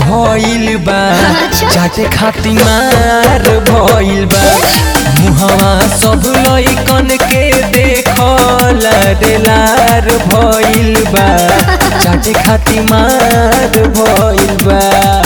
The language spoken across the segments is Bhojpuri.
भइल बा अच्छा। चाटे खातिर मार भइल बा मुहवा सब लइकन के देखल रे लार भइल बा चाटे खातिर मार भइल बा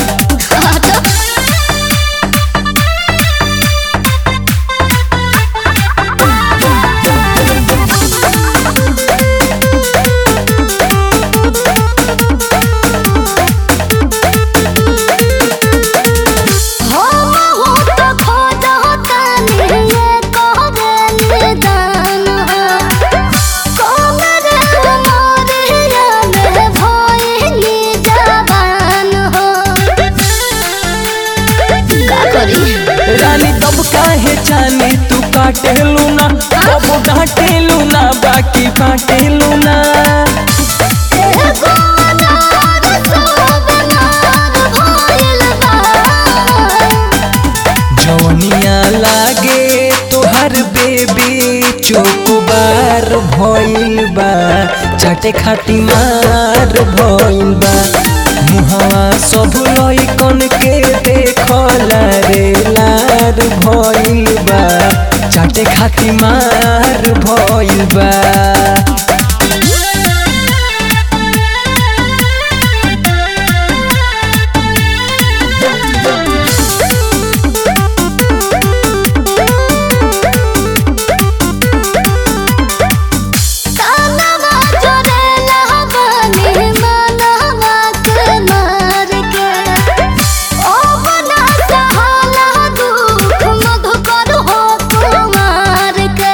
हम हो तो खोजता नहीं करे दान कमर मोरिया में भइली जवान हो का करी रानी तब काहे जाने तू काटेलू ना तब डांटेलू ना बाकी बाटेलू ना एगो अनार सब नार भइल बा जवनिया लागे तोहर बेबी चोकोबार भइल बा चाटे खातिर मार भइल बा मुहवा सब लइकन के देखल रे लार भइल बा चाटे खातिर मार भइल बा तानवा जोरेला बनी मनवा के मार के ओ बना सहाला दुख मधुकर हो कुमार के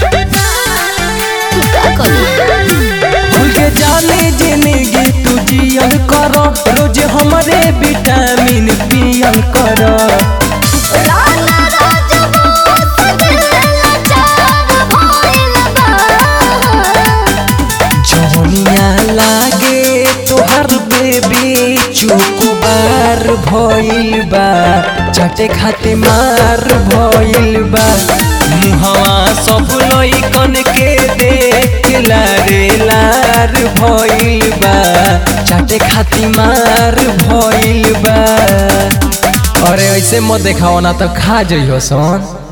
का करी खुल के जाने जिंदगी तू जियल कर रोज हमरे विटामिन पियल कर राना राजपूत दिल चार भइल बा जवनिया लागे तोहर बेबी चुकुबार भइल बा चाटे खाते मार भइल बा मुहवा सब लइकन के देख रे लार भइल बा चाटे खाती मार भइल बा अरे ऐसे मत देखाओ ना तो खा जइहो सन